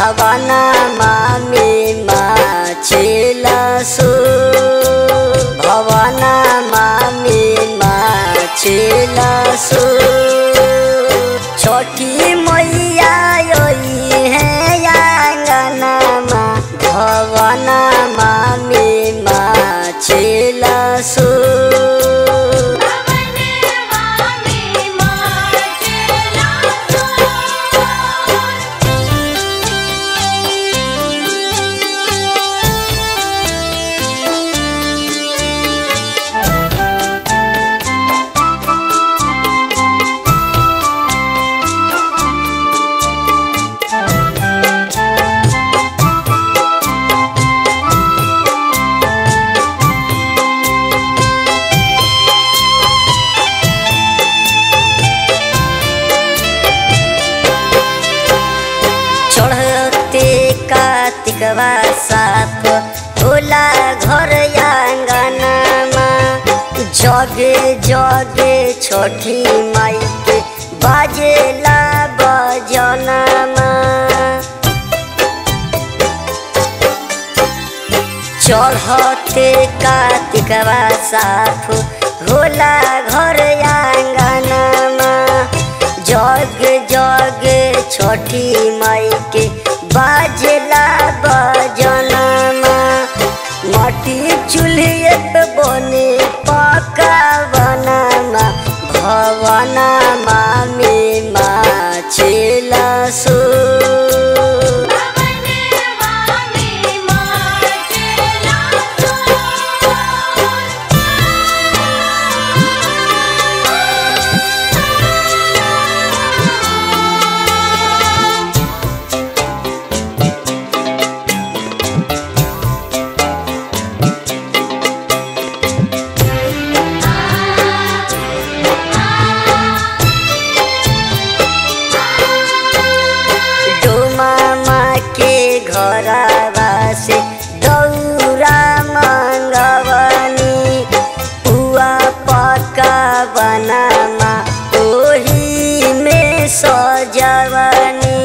भवना मामे माछेलसु भवना मामे माछेलसु छोटी मैया योई है आंगनमा भवना मामे माछेलसु चढ़ते कार्तिकवा साथ होला घर आंगनमा जगे जगे छोटी माई के बाजेला बजनमा चढ़ते कार्तिकवा साथ होला घर आंगनमा जग जग छोटी माई के बाजला बजनमा माटी चूल्हे पे बने पका बनमा भवनमा में माछेलसु डोमामा के घरवा से दौरा मंगवनी पुआ पका बनामा ओही में सजवनी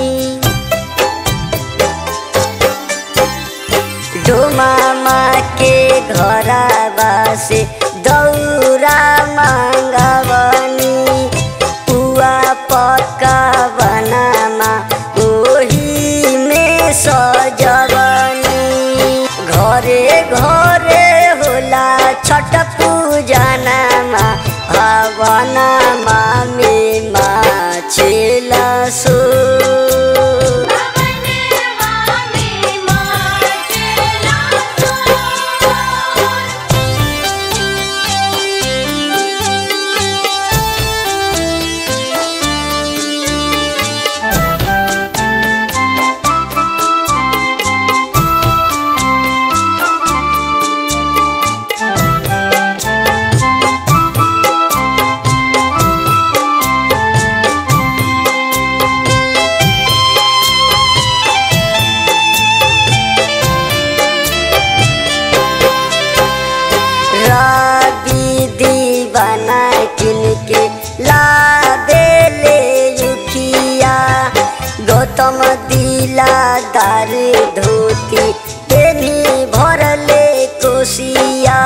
डोमामा के घरवा से दौरा मंगवनी पुआ पका बनामा ओही में सजवनी घरे घरे होला छठ पूजनमा भवनमा में माछेलसु रवि दीवाना किनके लादेले युखिया गौतम दिला दार धोती पेनी भरले कोसिया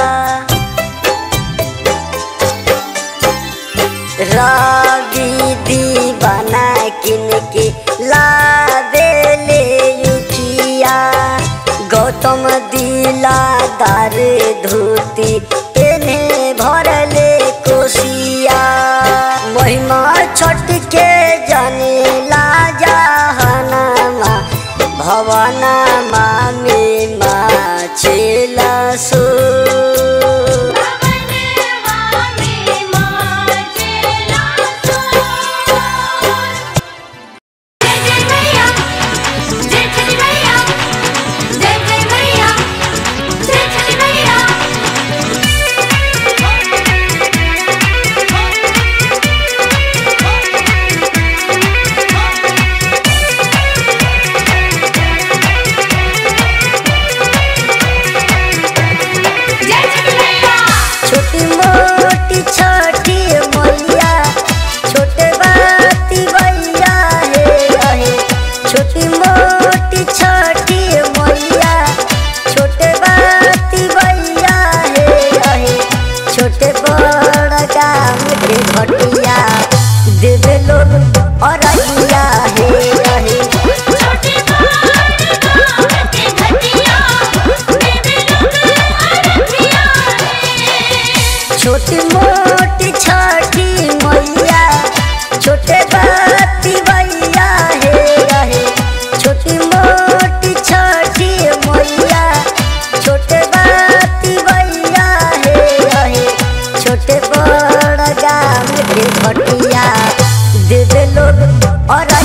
रवि दीवाना किनके लादेले युखिया गौतम दिला दार धोती पेने भरले कोसिया महिमा छठ के जाने ला जहनमा भवनमा में माछेलसु छोटी मोटी छोटी मोलिया छोटे बाती भैया हे रहे छोटी मोटी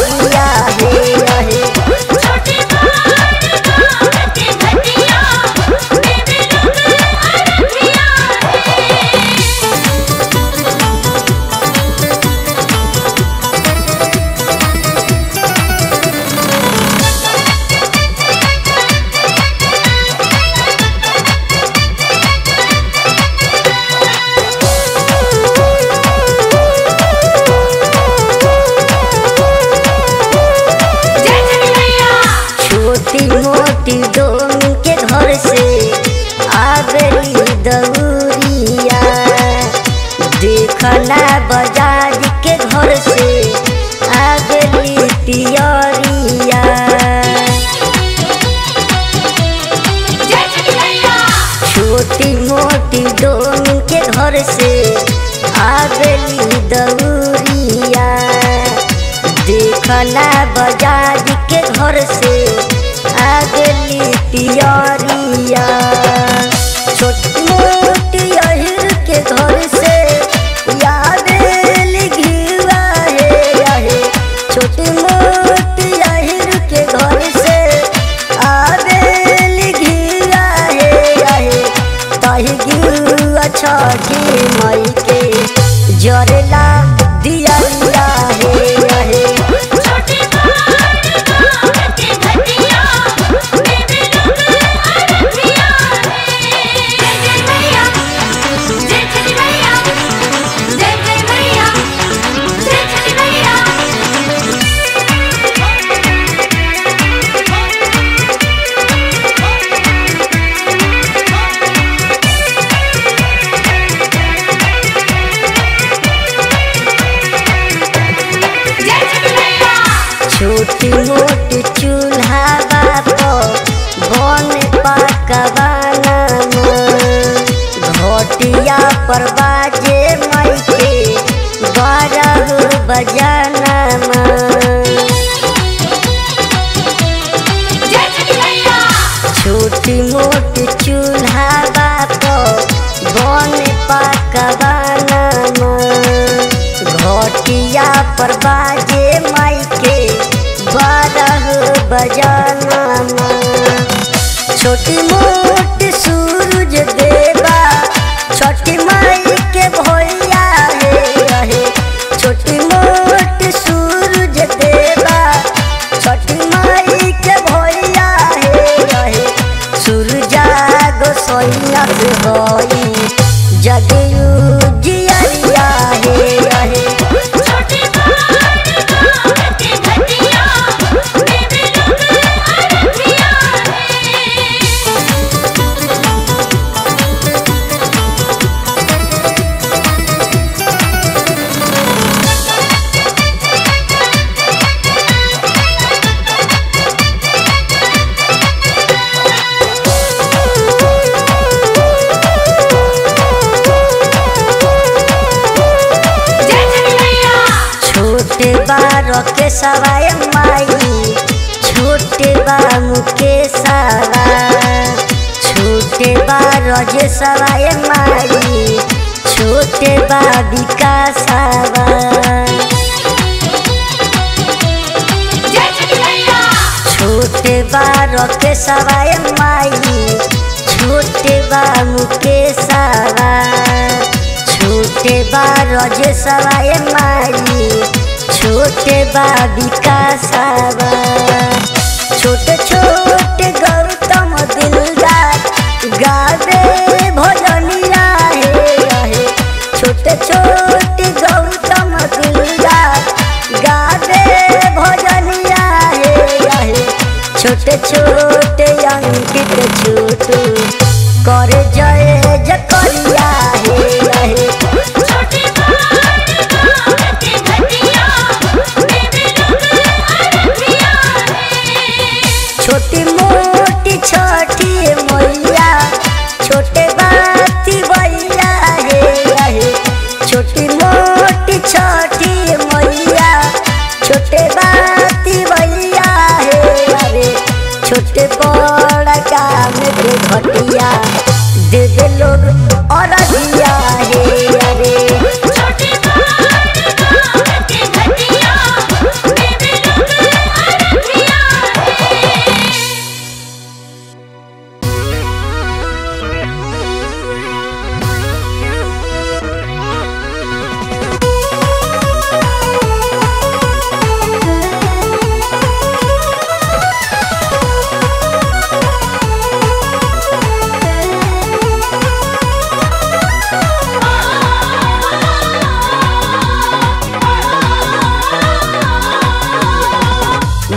मैया हे हे छोटे बार गाँव के घटिया देवे लोग अरबिया है जय छठी मैया छोटी मोटी डोमी के घर से आगली दौरिया देखना बाजार के घर से आगली तियरिया जय छठी मैया छोटी मोटी डोमी के घर से आगली दौरिया देखना बाजार के घर से आगली तियरिया छोटी मोटी अहिर के घर से यादेल घिवा हे आहे छोटी मोटी अहिर के घर से आवेल घिवा हे आहे ताही गिवा छठी मई के जरेला दिया हे आहे छोटे बार गाँव के घटिया देवे लोग अरबिया है जय जय मैया जय छठी मैया जय जय मैया जय छठी मैया जय छठी मैया छोटी मोटी चूल्हा बाप बन पकवाना घटिया पर बाजे मई के बारह बजाना जय छठी मैया छोटी मोटी चूल्हा बाप बन पकवाना घटिया पर बाजे माई के बारह बजाना छोटी मोटी सूरज देवा छोटी माई के भैया हे रहे छोटी मोटी सूरज देवा छोटी माई के भैया हे रहे सूरजा गोसैया के होई जगयू जियरिया हे रहे छोटे बार गाँव के घटिया देवे लोग अरबिया है जय छठी मैया छोटे बार के सवाय माई छोटे बामू के सवा छोटे बार जे सवाय माई छोटे बाबी का सवा जय छठी मैया छोटे बार के सवाय माई छोटे बामू के सवा छोटे बार जे सवाय माई छोटे बाबी का सवा छोटे छोटे गौतम दिलदार गावे भजनिया हे रहे छोटे छोटे गौतम दिलदार गावे भजनिया हे रहे छोटे छोटे अंकित छोटू करे जय जकरिया हे रहे छोटे बार गाँव के घटिया देवे लोग अरबिया है छोटी मोटी छोटी मैया छोटे बाती भैया हे रहे छोटी मोटी छोटी मैया छोटे बाती भैया हे अरे छोटे बड़ा काम के घटिया दे दे लोग और दिया हे अरे छोटे बार गाँव के घटिया देवे लोग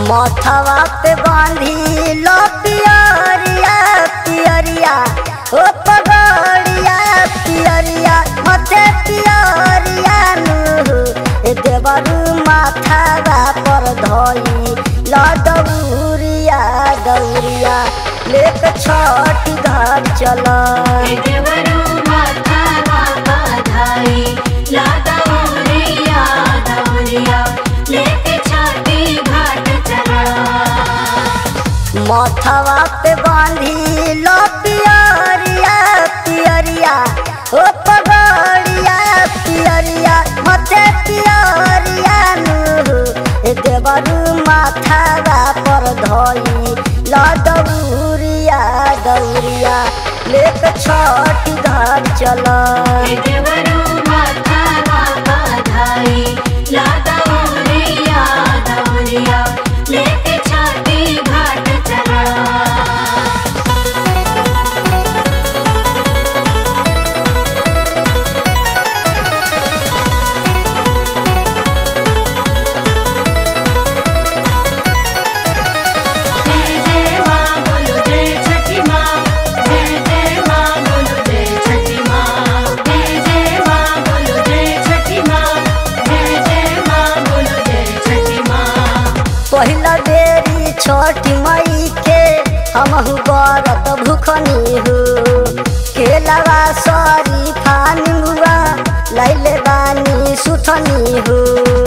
मथवा पे बांधी लो पियरिया पियरिया ओ पगड़िया पियरिया मथे पियरिया नु ए देवरू माथावा पर धई ला दौरिया दौरिया लेक छठ घर चला देवरू माथा बाबा धाई लादा उरिया दौरिया लेके छाती घाट चला मथवा पे बांधी लो पियरिया पियरिया ओ पगड़िया पियरिया मथे पियरिया नु ए देवरू माथावा पर धई ला दौरिया दौरिया लेक छठ घर चला देवरू माथा बाबा धाई लादा उरिया दौरिया लेके छाती घाट चला जय जय माँ बोलो जय छठी माँ जय जय माँ बोलो जय छठी माँ जय जय माँ बोलो जय छठी माँ जय जय माँ बोलो जय छठी माँ पहिला बेरी छठ मई के हमहु गरत भूखनी हो केलवा सरी फानी हुआ लैले बानी सुथनी हो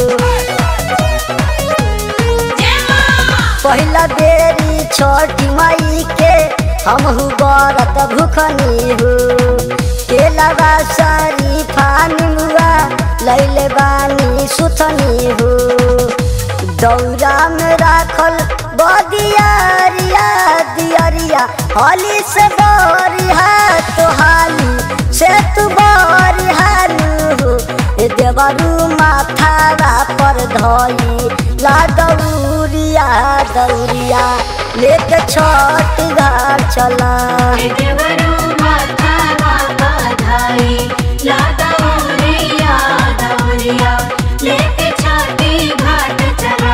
पहिला बेरी छठ मई के हमहु गरत भूखनी हो केलवा सरी फानी हुआ लैले बानी सुथनी हो दौरा में राखल बदियारिया दियरिया हली से बरिहा तोहाली से तू बरिहा नु ए देवरू माथावा पर धई ला दौरिया दौरिया लेके छठ घर चला देवरू माथा बाबा धाई लादा उरिया दौरिया लेके छाती घाट चला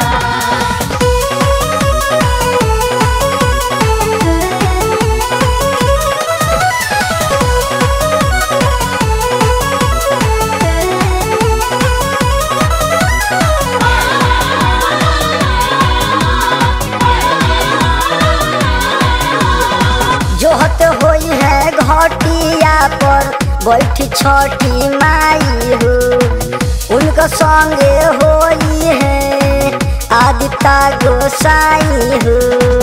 जोहत होई है घटिया पर बैठी छठी माई हो उनका संगे होई है आदिता गोसाई हो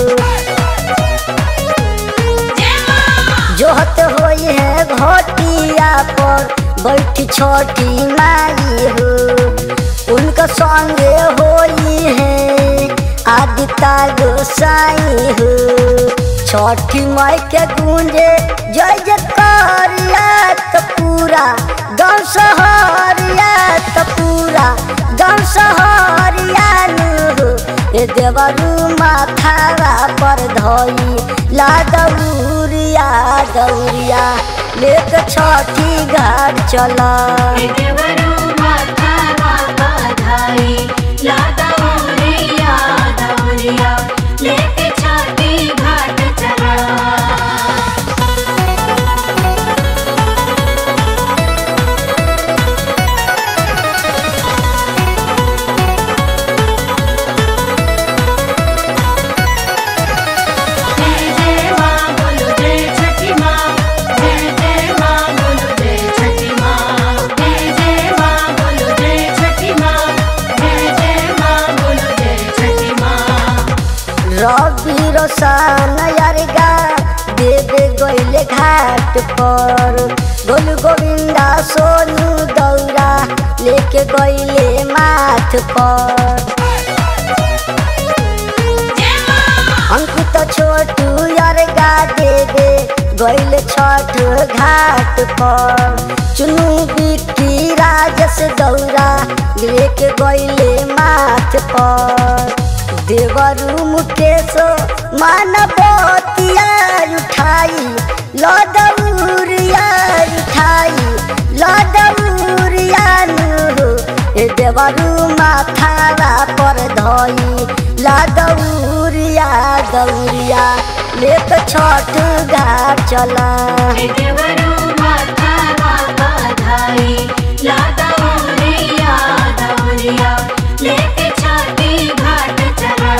जोहत होई है घटिया पर बैठी छठी माई हो उनका संगे होई है आदिता गोसाई हो छठी माई के गूंजे जय जयकारिया तो पूरा गाँव सहरिया तो पूरा गाँव सहरिया नु ए देवरू माथावा पर धई ला दौरिया दौरिया लेके छठी घाट चला देवरू माथा बाबा धाई लादा उरिया दौरिया लेके छाती घाट चला जय जय माँ बोलो जय छठी माँ जय जय माँ बोलो जय छठी माँ जय जय माँ बोलो जय छठी माँ जय जय माँ बोलो जय छठी माँ रवि रोशन यारगा देवे गईले घाट पर गोलू गोविंदा सोनू दौरा लेके गईले माथ पर अंकित छोटू यारगा देवे गईले छठ घाट पर चुनू बिक्की राजस दौरा लेके गईले माथ पर देवरू मुकेश मानवतिया उठाई लदौरिया उठाई लदौरिया नु ए देवरू माथावा पर धई ला दौरिया दौरिया लेत छठ घाट चला हे देवरू माथा बाबा धाई ला दौरिया दौरिया लेके छठी घाट चला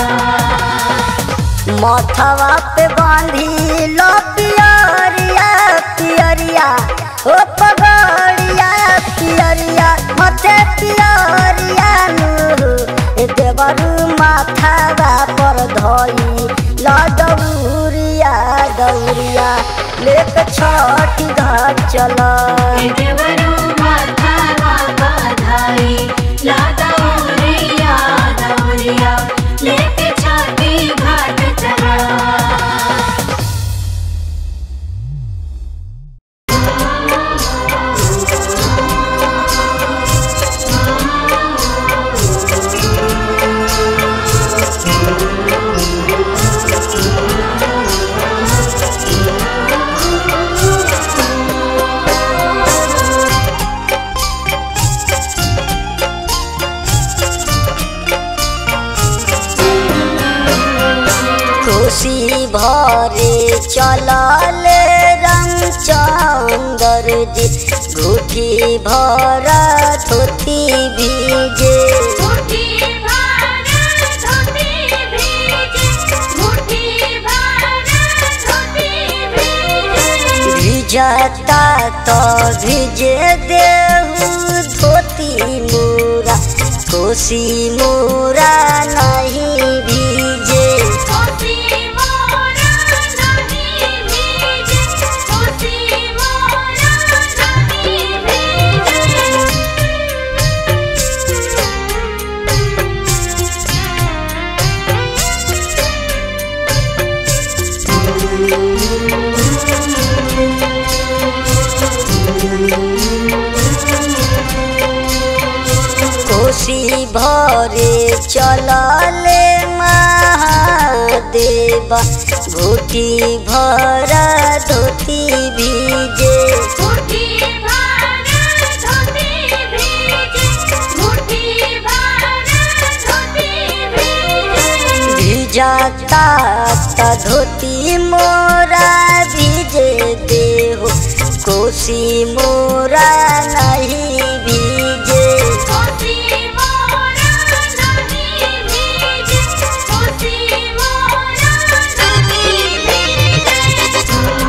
मथवा पे बांधी लो पियरिया पियरिया ओ पगड़िया पियरिया मथे पियरिया नु ए देवरू माथावा पर धई ला दौरिया दौरिया लेके छठ घाट चला हे देवरू माथा बाबा धाई ला दौरिया दौरिया लेके छठी घाट चला खुशी भरे चलले रंग चंदर जी घुटी भर धोती भीजे मुट्ठी भर धोती भीजे मुट्ठी भर धोती भीजे भिजता तो भिजे देहू धोती मोरा खुशी मोरा नहीं भीजे कोसी मोरा नहीं भीजे कोसी मोरा नहीं भीजे खुशी भरे चलले महादेवा घुटी भर धोती भीजे मुट्ठी भर धोती भीजे मुट्ठी भर धोती भीजे भिजता त धोती मोरा भीजे देहो कोसी मोरा नहीं भीजे कोसी मोरा नहीं भीजे कोसी मोरा नहीं भीजे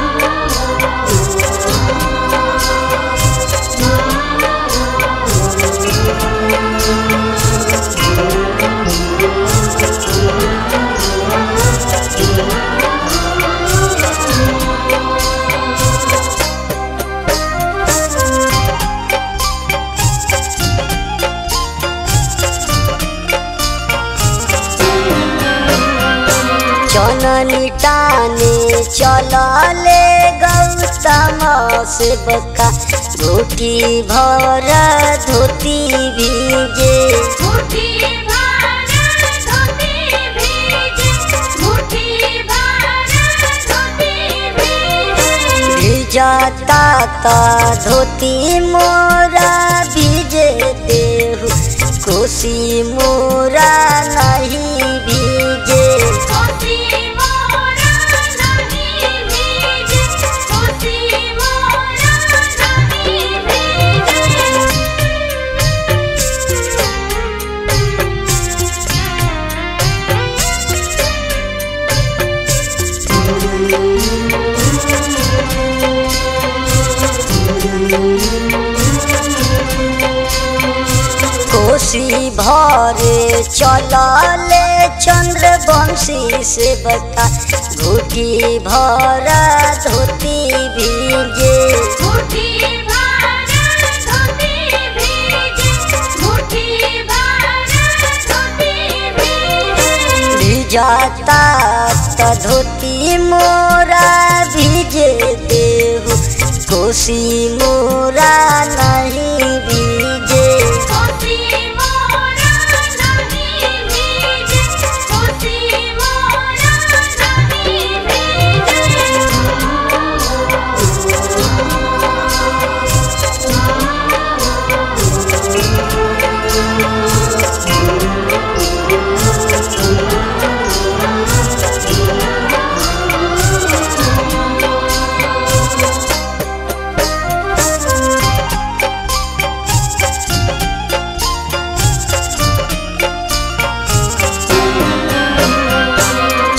चननी टाने चलले गौतम से बका घोटी भर धोती भीजे मुट्ठी भर धोती भीजे मुट्ठी भर धोती भीजे भिजता त धोती मोरा भीजे देहु कोसी मोरा नहीं भीजे कोसी मोरा नहीं भीजे कोसी मोरा नहीं भीजे कोसी भरे चलले चंद्र वंशी से बता घुटी भर धोती भीजे मुट्ठी भर धोती भीजे मुट्ठी भर धोती भीजे भिजता त धोती मोरा भीजे देहु कोसी मोरा नहीं भीजे कोसी मोरा नहीं भीजे कोसी मोरा नहीं भीजे खुशी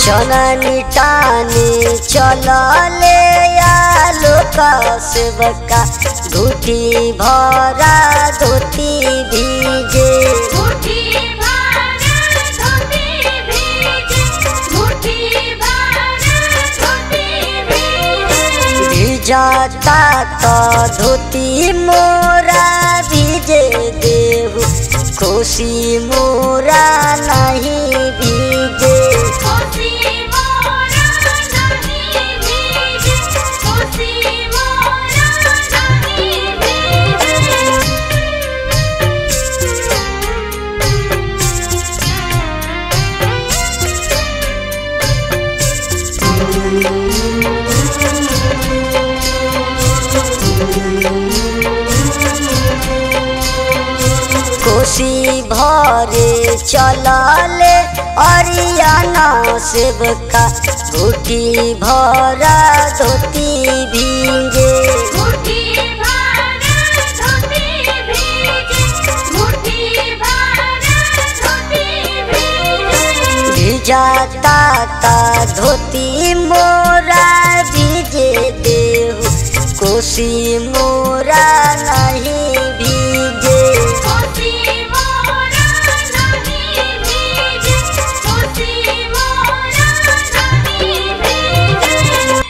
जननी टानी चलले आलो का सेवका धोती भरा धोती भीजे मुट्ठी भर धोती भीजे मुट्ठी भर धोती भीजे भिजाता तो धोती मोरा भीजे देहु खुशी मोरा नहीं भीजे कोसी मोरा नहीं भीजे कोसी मोरा नहीं भीजे खुशी भरे चलले अरियाना सेवका धोती भरा धोती भीजे मुट्ठी भर धोती भीजे मुट्ठी भर धोती भीजे भिजाता ता धोती मोरा भीजे देहु कोसी मोरा नहीं भीजे कोसी मोरा नहीं भीजे कोसी मोरा नहीं भीजे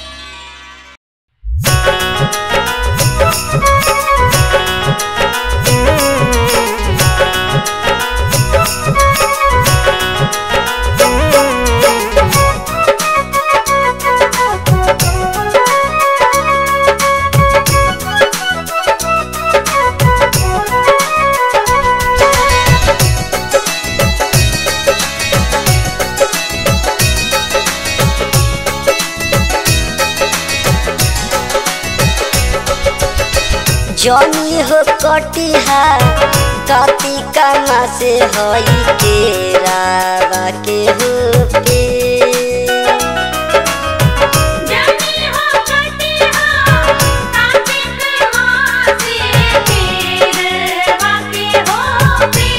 जनी हो कटिहा कतिका मासे हई के रावा के हो पे जानी हो कटी हो कार्तिक मासे तेरे वाके हो पे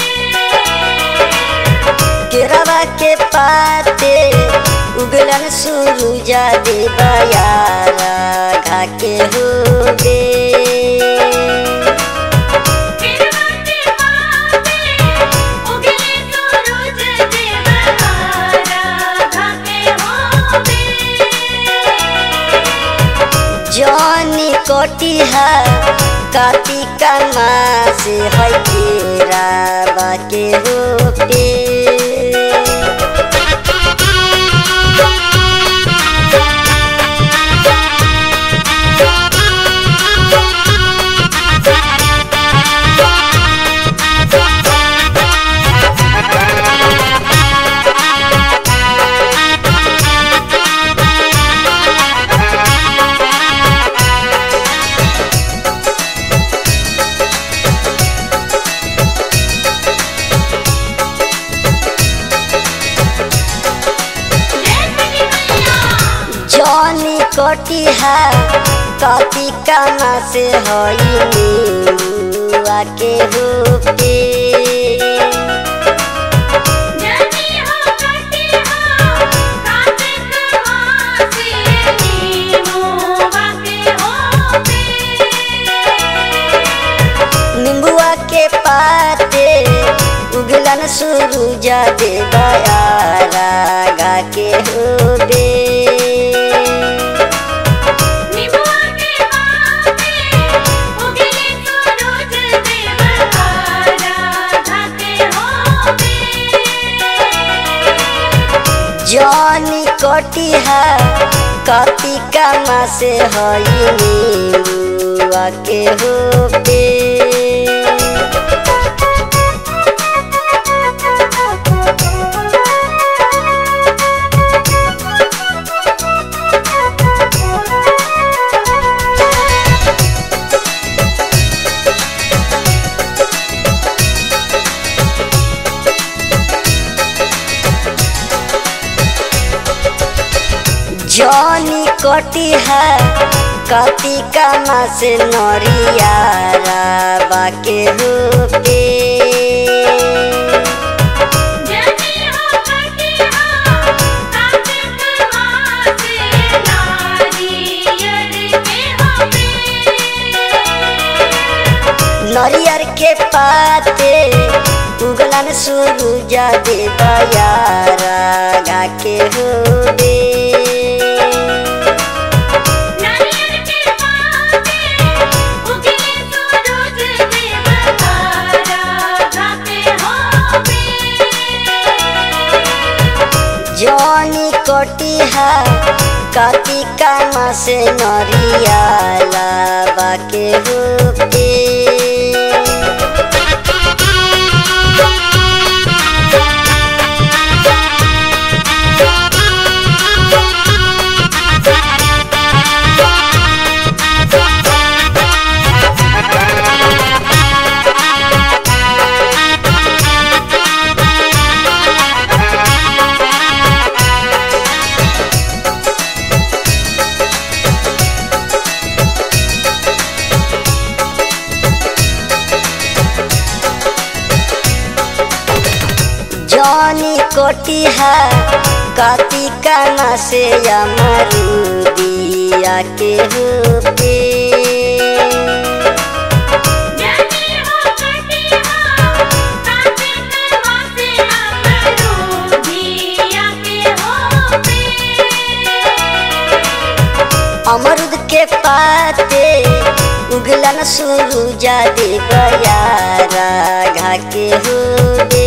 केरवा के पाते उगलन सुरुजा देवयारा घा के हो दे किरवते पाते उगले सूरज देवहारा धाके होते जनी कटिहा कतिका मासे है केरावा के हो पे जनी कटिहा कतिका मासे हई निमुआ के हो पे जानी हो कटी हो कार्तिक मासे नीमो वाके होते निम्बुआ के पाते उगलन सुरुजा दे बयारा गा के हो दे निमुआ के पाते उगले सूरज देवहारा धाके होते जनी कटिहा कतिका मासे हई निमुआ के हो पे जनी कटिहा कतिका मासे नरियारा बाके हो पे जानी हो कटी हो के पाते उगलन सूरुजा देवा यारा गा के हो बे नारियल के पाते उगे सूरज देव तारा गाते होवे जनी कटिहा कार्तिका मासे नरियाला बाके होते जनी कटिहा कार्तिका मासे अमरुदिया के होते जानी हो कटिहा काते करवासे अमरो दिया के होवे अमरुद के पाते उगलन सूरुजा देवा यारा घा के होते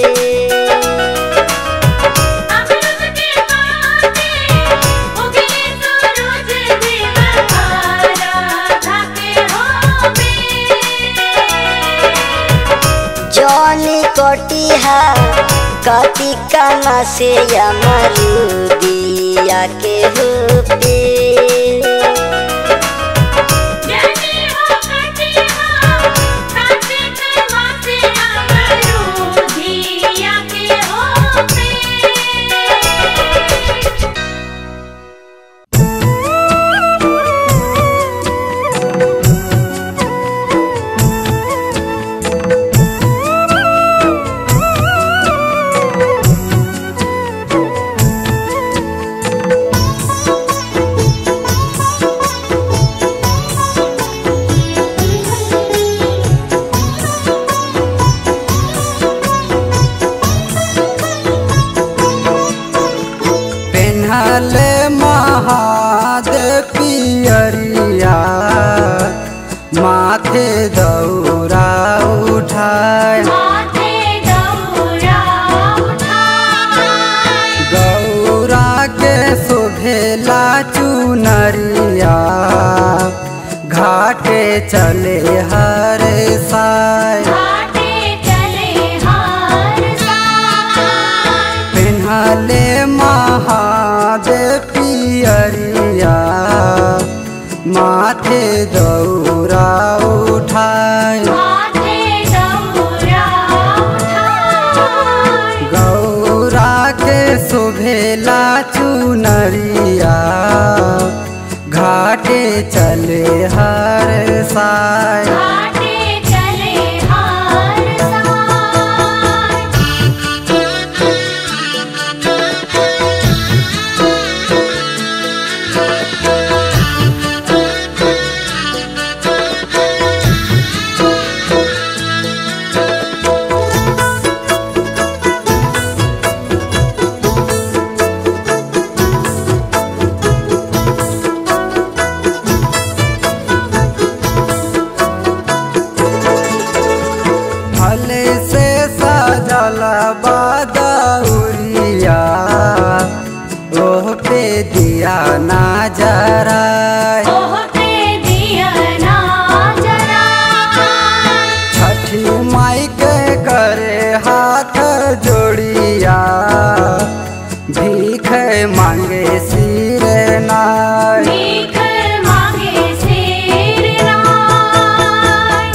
अमृत के पाते उगे सूरज देव तारा गाते होवे जनी कटिहा कार्तिका मासे अमरुदिया के होते जानी हो कटिहा काते करवासे अमरो दिया के होवे पेन्हले महादेव पियरिया माथे दौरा उठाए माथे दौरा उठाए गौरा के शोभेला चुनरिया घाटे चले हर साय घाटे चले हार साय पेन्हले महादेव पियरिया माथे दौरा उठाए माथे दौरा उठाए गौरा के शोभेला चुनरिया घाटे चले हर साय घाटे चले हार साय भले से सजल बदौरिया ओह पे दिया ना जराय ओह पे दिया ना जराए छठी माई के करे हाथ जोड़िया भीख मांगे सिर नाय भीख मांगे शेर राय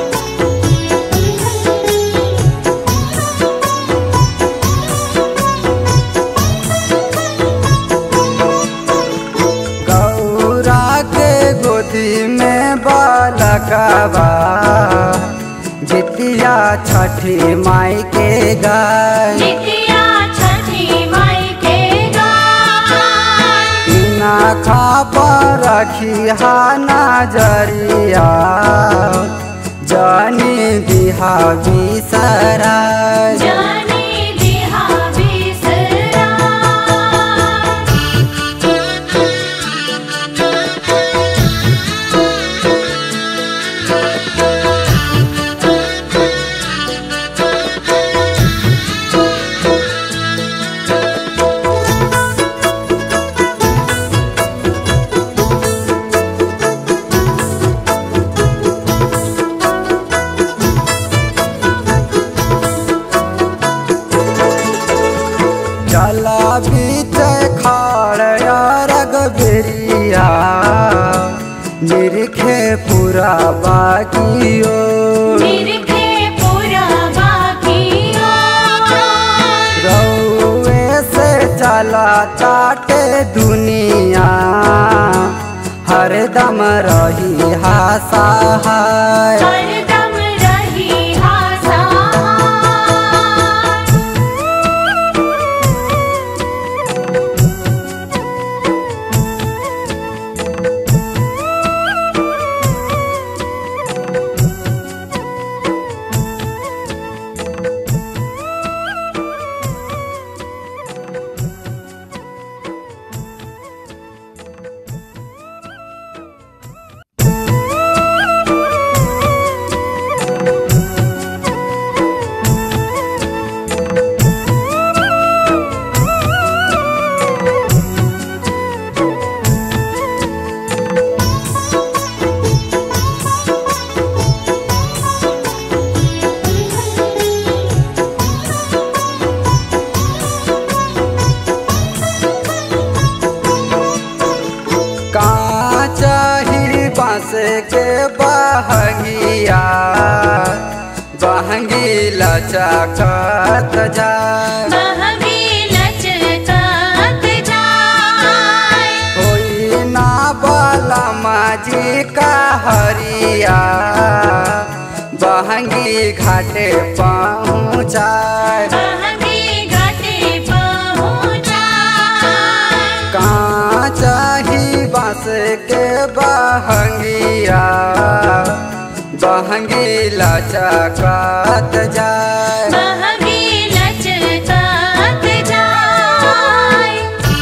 भले कबा जितिया छठी माई के गाय नित्या छठी माई के गाय इना खापर रखी हा नजरिया जानी दिहा बिसरा जानी दिहा बिसरा चला बीच खाड़ रग बेरिया निरखे पूरा बाकियो निरखे पूरा बाकिया रौए से चला चाटे दुनिया हरदम रही हासाहाय हरदम रही हासा काचाही बांस के बहंगिया बहंगी लचकत जाय महंगी लचकत जाय होई ना बाला माजी का हरिया बहंगी घाटे पहुँचाय महंगी घाटे पहुँचाय काचाही बांस के बहंगिया बहंगी लचकत जाय महंगी लचकत जाय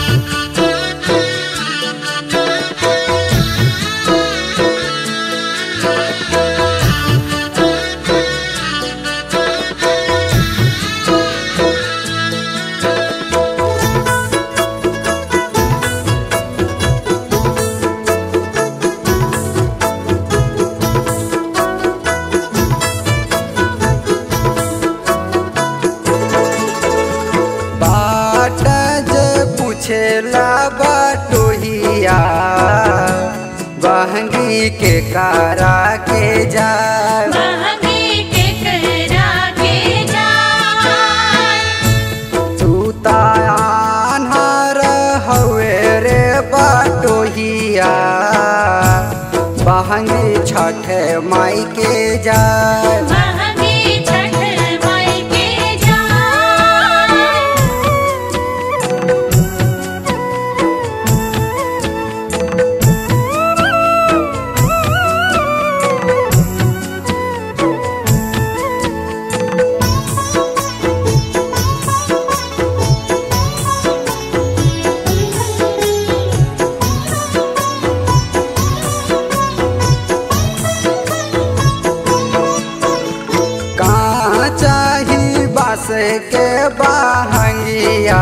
बाट जे पूछेला बटोहिया बहंगी के कारा के जाय महंगी के करा के जाय तू तानहर हवे रे बटोहिया बहंगी छठ माई के जाय महंगी छठ माई के जाय कहाँ चाही बास के बहंगिया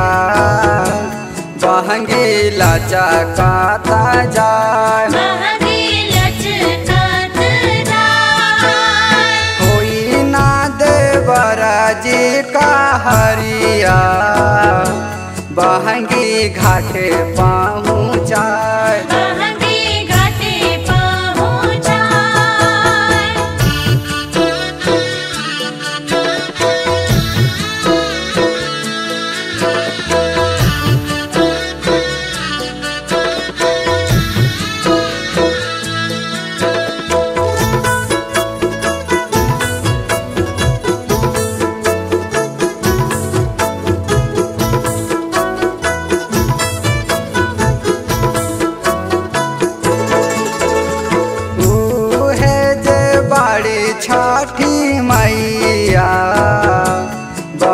बहंगी लचकाता जाय महंगी लचकत जाय होई ना देवरा जी का हरिया बहंगी घाटे पहुँचाय महंगी घाटे पहुँचाय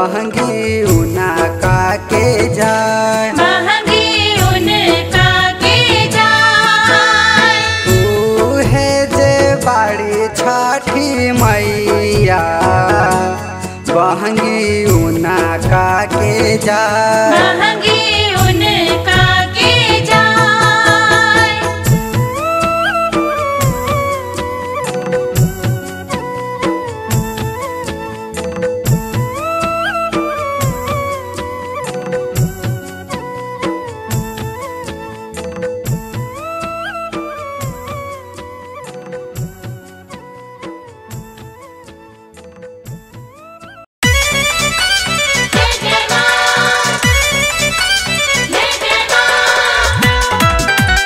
बहंगी उना का के जाय महंगी उनका के जाय तू है जे बाड़ी छठी मैया बहंगी उना का के जाय महंगी उनका के जाय जय जय मां जय जय मां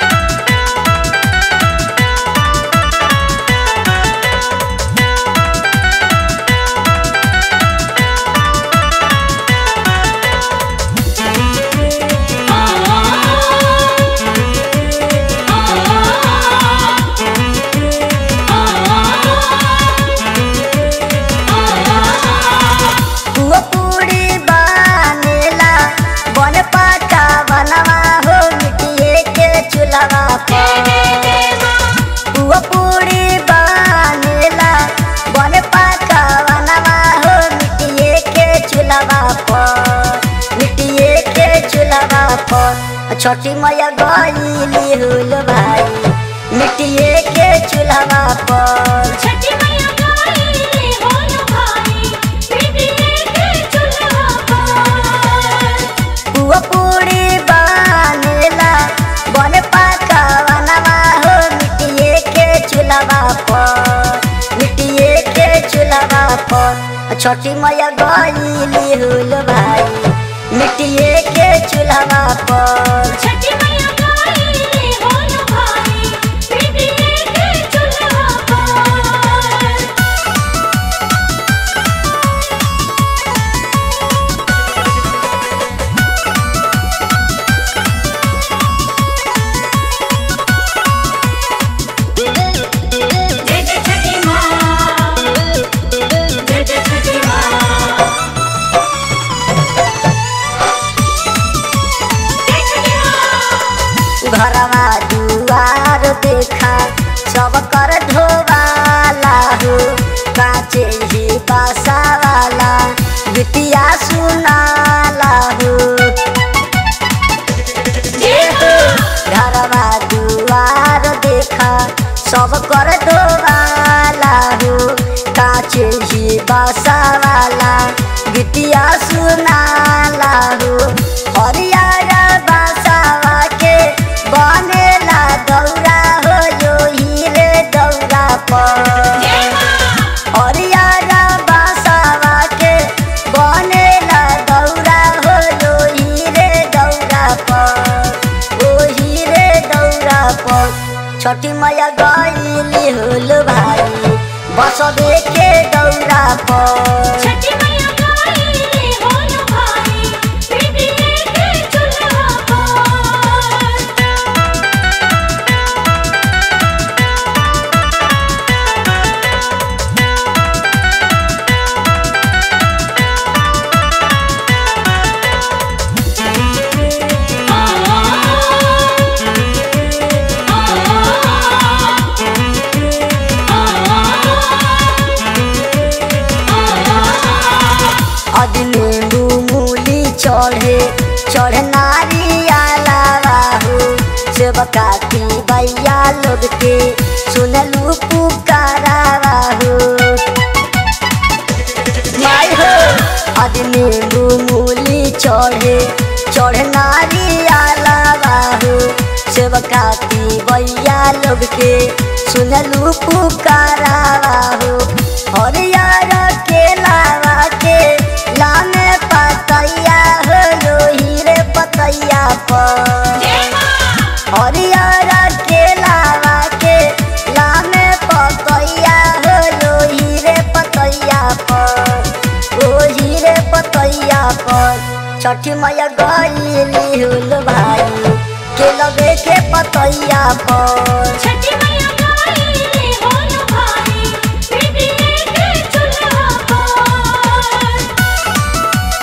हुआ पूरी बनेला बन पाता बनवा हो मिट्टिए के चूल्हा पर हुआ पूरी बनेला बन पाता बनवा हो मिट्टिए के चूल्हा पर मिट्टिए के चूल्हा पर छोटी मैया गईली हुल भाई मिट्टिए के चूल्हा पर छठी मैया गाई होलो भाई बिटिए के चूल्हा पर हुआ पूरी बनेला बन पाका बनवा हो मिट्टिए के चूल्हा पर मिट्टिए के चूल्हा पर छोटी मैया गईली हुल भाई मिट्टिए के चूल्हा पर छठी मैया गाई होलो भाई बिटिए के चूल्हा पर जय जय छठी मां जय जय छठी मां जय छठी मां घरवा दुआर देखा सब कर धोवाला हो काचे ही बासा वाला बिटिया सुनाला हो घरवा दुआर देखा सब कर धोवाला हो काचे ही बासा वाला बिटिया सुनाला हो हरियर बासावा के बनेला दौरा हो जो हीरे दौरा पर जय मां हरियर बासावा के बनेला दौरा हो जो हीरे दौरा पर ओ हीरे दौरा पर छठी मैया गईली होल भाई बस के दौरा पर छठी मैया गाई होलो भाई बिटिए के चूल्हा पर अद नींबू मूली चढ़े चढ़े नारियाला हो सेवकाती बैया लोग के सुनलू पुकारा हो माय हो अद नींबू मूली चढ़े चढ़े नारियाला हो सेवकाती बैया लोग के सुनलू पुकारा हो हरियर के लावा के लामे पतैया हो लो हीरे पतैया पर जय मां हरियर के लावा के लामे पतैया हो लो हीरे पतैया पर ओ हीरे पतैया पर छठी मैया गईली हुल भाई के लगे के पतैया पर छठी मैया गाई होलो भाई बिटिए के चूल्हा पर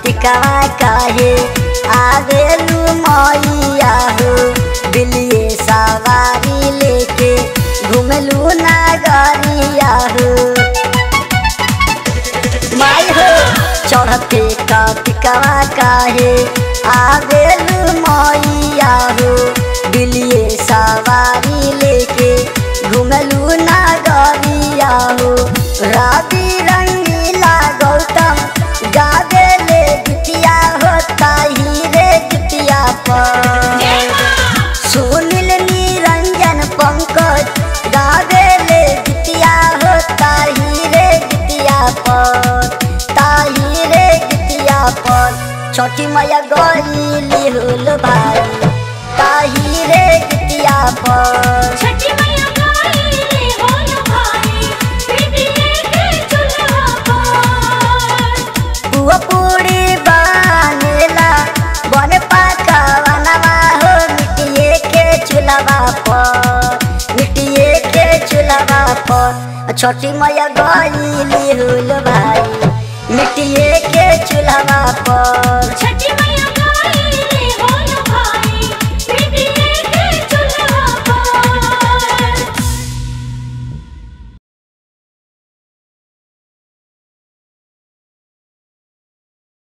कार्तिकवा काहे आवेलू मैया हो बिलिए सवारी लेके घुमलू नगरिया हो माई हो चढ़ते कार्तिकवा काहे आवेलू मैया हो बिलिए सवारी लेके घुमलू नगरिया हो रवि रंगीला गौतम गावे ले गीतिया होता ही रे गीतिया पर सुनील निरंजन पंकज गावे ले गीतिया होता ही रे गीतिया पर ताही रे गीतिया पर छठी मैया गईली होल भाई ताही रे गीतिया पर छठी मैया गाइले होलो भाई बिटिए के चुल्हा पर पुआ पूरी बनेला बन पकवानवा हो मिट्टिए के चूल्हा पर मिट्टिए के चूल्हा पर छोटी मैया गईली होल भाई मिट्टिए के चूल्हा पर छठी मैया